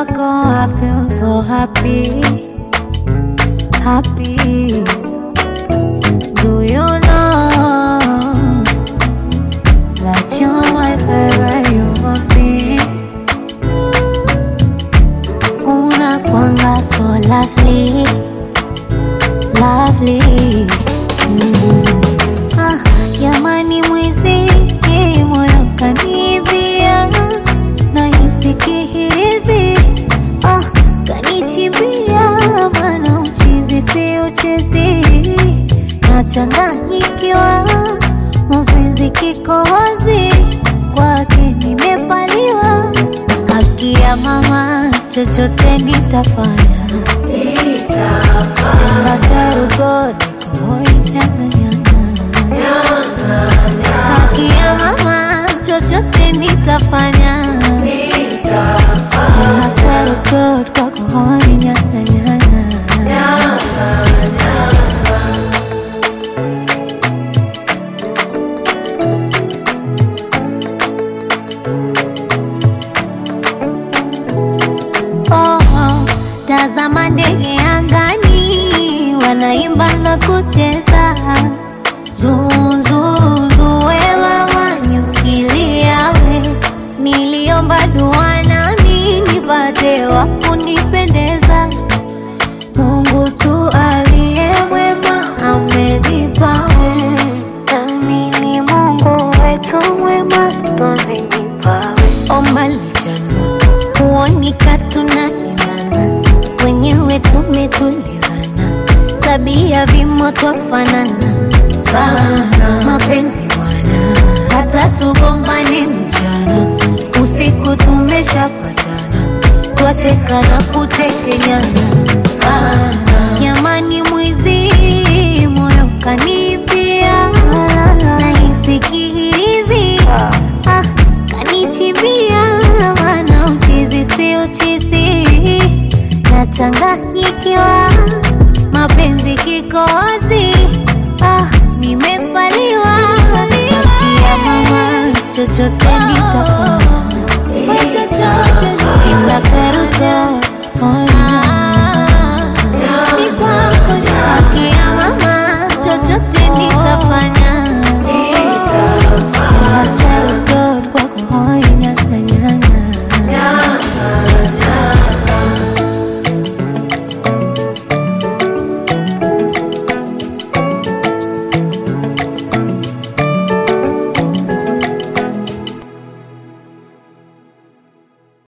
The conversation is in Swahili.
wako I feel so happy, happy. Do you know that you're my favorite human being? Unakwanga so lovely, lovely. Mm. Ah, jamani mwizi moyo kanibia nahisi kihirizi ah, kanichimbia mana uchizi si uchezi nachanganyikiwa mapenzi kikohozi kwake nimepaliwa haki ya mama chochote nitafanya engaswarugodikoinyanganyanga haki ya mama chochote nitafanya engaswarugod kwakohoinyanganyanga Oh, oh, tazama ndege angani wanaimba na kucheza zuzuzuwewa wanyukiliawe niliomba dua nami nipate wa kunipendeza Mungu tu aliye mwema amenipawe nami ni Mungu wetu mwema twamenipawe omba lichanua kuonika tunaendana wenyewe tumetulizana tabia vimo twafanana sana mapenzi bwana hata tugombane mchana usiku tumeshapatana twacheka na kutekenyana sana jamani mwizi moyo kanipia nahisi kihirizi ah, kanichimbia mana uchizi si uchizi nachanganyikiwa mapenzi kikozi ah, nimepaliwa kia mama chochote nitafanya itasweruka